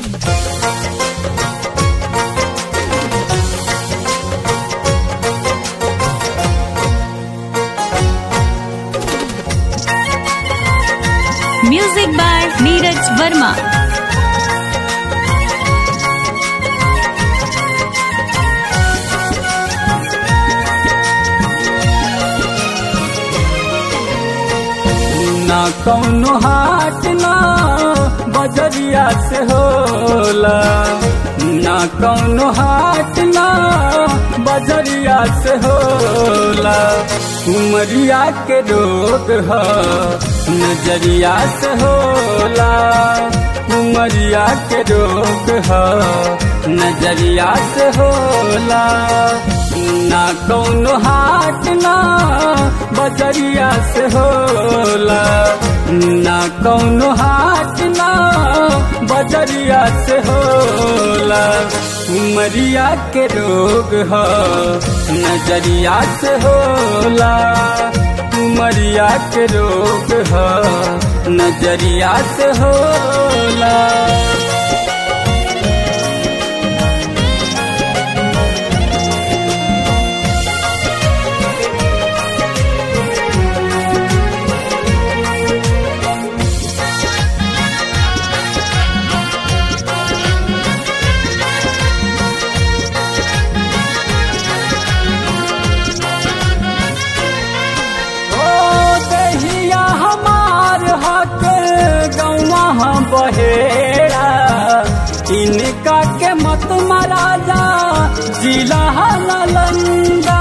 music by Neeraj Verma ना कौनो हाट ना बजरिया से होला ना कौनो हाट ना बजरिया से होला उमरिया के रोग ह नजरिया से होला उमरिया के रोग ह नजरिया से होला ना कौनो हाट ना बजरिया से होला ना कौनो हाट ना बजरिया से होला उमरिया के रोग ह नजरिया से होला उमरिया के रोग ह नजरिया से होला ओ दहिया हमार हक गौवा हम बहेड़ा इनका के मत महाराजा जिला नालंदा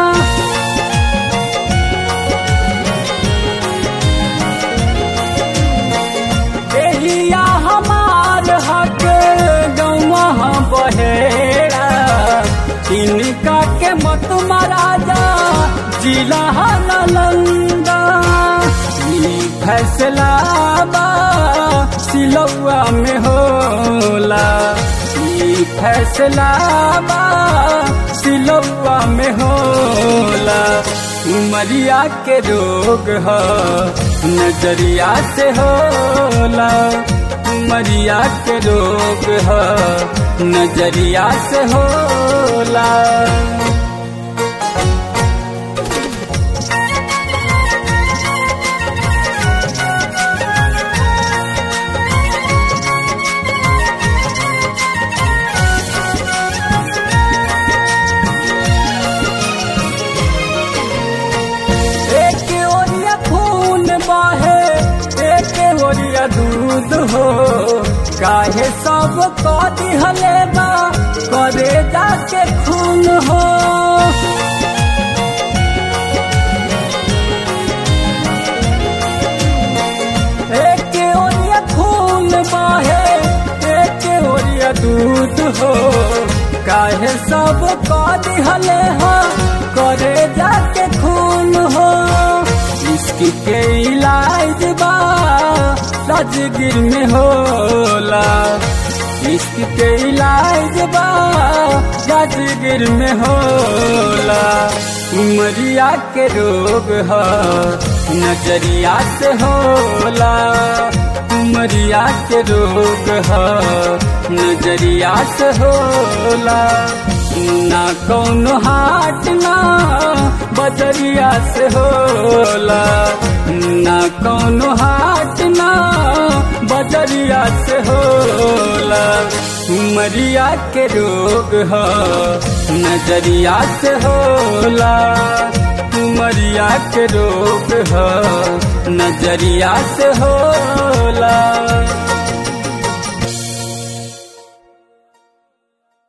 दहिया हमार हक गौवा हम बहेड़ा इनका के मत महाराजा जिला नालंदा ई फैसला बा सिलौआ में होला ई फैसला बा सिलौआ में होला उमरिया के रोग ह नजरिया से होला उमरिया के रोग ह नजरिया से होला एक ओरिया खून बाहे एक ओरिया दूध हो काहे सब को दिहले बा करे जाके खून हो एक ओरिया खून बाहे एक ओरिया दूध हो काहे सब को दिहले हो करे जाके खून हो इश्क के इलाज बा राजगिर में होला इश्क के इलाज बा राजगिर में होला उमरिया के रोग ह नजरिया से होला उमरिया के रोग ह नजरिया से होला ना कौनो हाट ना बजरिया से होला ना कौनो हाट ना बजरिया से होला उमरिया के रोग ह नजरिया से होला उमरिया के रोग ह नजरिया से होला